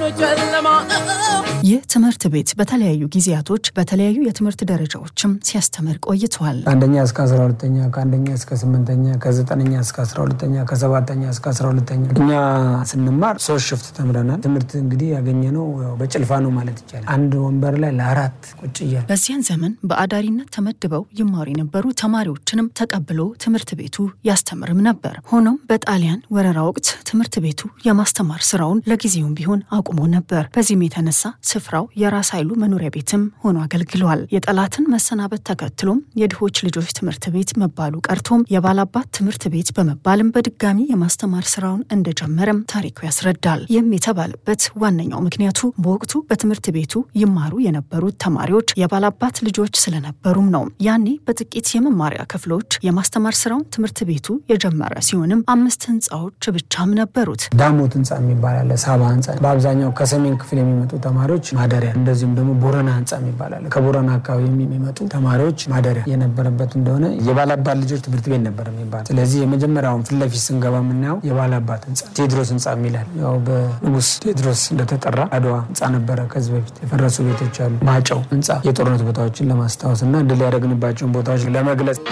ጨለማ ይህ ትምህርት ቤት በተለያዩ ጊዜያቶች በተለያዩ የትምህርት ደረጃዎችም ሲያስተምር ቆይቷል። ከአንደኛ እስከ አስራ ሁለተኛ ከአንደኛ እስከ ስምንተኛ ከዘጠነኛ እስከ አስራ ሁለተኛ ከሰባተኛ እስከ አስራ ሁለተኛ እኛ ስንማር ሶስት ሽፍት ተምረናል። ትምህርት እንግዲህ ያገኘነው ያው በጭልፋ ነው ማለት ይቻላል። አንድ ወንበር ላይ ለአራት ቁጭ እያል በዚያን ዘመን በአዳሪነት ተመድበው ይማሩ የነበሩ ተማሪዎችንም ተቀብሎ ትምህርት ቤቱ ያስተምርም ነበር። ሆኖም በጣሊያን ወረራ ወቅት ትምህርት ቤቱ የማስተማር ስራውን ለጊዜውም ቢሆን አቁሞ ነበር። በዚህም የተነሳ ስፍራው የራስ ኃይሉ መኖሪያ ቤትም ሆኖ አገልግሏል። የጠላትን መሰናበት ተከትሎም የድሆች ልጆች ትምህርት ቤት መባሉ ቀርቶም የባላባት ትምህርት ቤት በመባልም በድጋሚ የማስተማር ስራውን እንደጀመረም ታሪኩ ያስረዳል። ይህም የተባለበት ዋነኛው ምክንያቱ በወቅቱ በትምህርት ቤቱ ይማሩ የነበሩት ተማሪዎች የባላባት ልጆች ስለነበሩም ነው። ያኔ በጥቂት የመማሪያ ክፍሎች የማስተማር ስራውን ትምህርት ቤቱ የጀመረ ሲሆንም አምስት ህንፃዎች ብቻም ነበሩት። ዳሞት ህንፃ የሚባል አለ፣ ሳባ ህንፃ በአብዛኛው ከሰሜን ክፍል የሚመጡ ተማሪዎች ማደሪያ፣ እንደዚሁም ደግሞ ቦረና ህንፃ የሚባል አለ። ከቦረና አካባቢ የሚመጡ ተማሪዎች ማደሪያ የነበረበት እንደሆነ የባላባት ልጆች ትምህርት ቤት ነበር የሚባል። ስለዚህ የመጀመሪያውን ፊት ለፊት ስንገባ የምናየው የባላባት ህንፃ ቴዎድሮስ ህንፃ የሚላል ያው በንጉስ ቴዎድሮስ እንደተጠራ አድዋ ህንፃ ነበረ። ከዚህ በፊት የፈረሱ ቤቶች አሉ። ማጨው ህንፃ የጦርነት ቦታዎችን ለማስታወስ እና ድል ያደረግንባቸውን ቦታዎች ለመግለጽ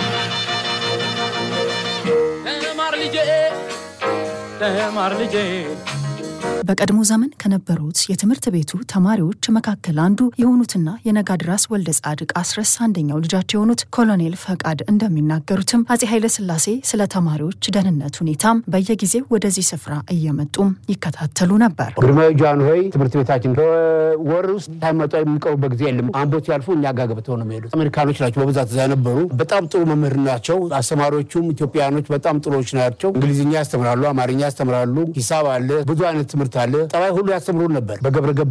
ተማር ልጄ ተማር ልጄ በቀድሞ ዘመን ከነበሩት የትምህርት ቤቱ ተማሪዎች መካከል አንዱ የሆኑትና የነጋድራስ ወልደ ጻድቅ አስረስ አንደኛው ልጃቸው የሆኑት ኮሎኔል ፈቃድ እንደሚናገሩትም አጼ ኃይለሥላሴ ስለ ተማሪዎች ደህንነት ሁኔታም በየጊዜው ወደዚህ ስፍራ እየመጡም ይከታተሉ ነበር። ግርማዊ ጃንሆይ ትምህርት ቤታችን በወር ውስጥ ሳይመጡ የሚቀሩበት ጊዜ የለም። አምቦ ሲያልፉ እኛ ጋር ገብተው ነው የሚሄዱት። አሜሪካኖች ናቸው በብዛት እዛ ነበሩ። በጣም ጥሩ መምህር ናቸው። አስተማሪዎቹም ኢትዮጵያኖች በጣም ጥሩዎች ናቸው። እንግሊዝኛ ያስተምራሉ፣ አማርኛ ያስተምራሉ፣ ሂሳብ አለ፣ ብዙ አይነት ትምህርት አለ። ጠባይ ሁሉ ያስተምሩን ነበር። በገብረ ገብ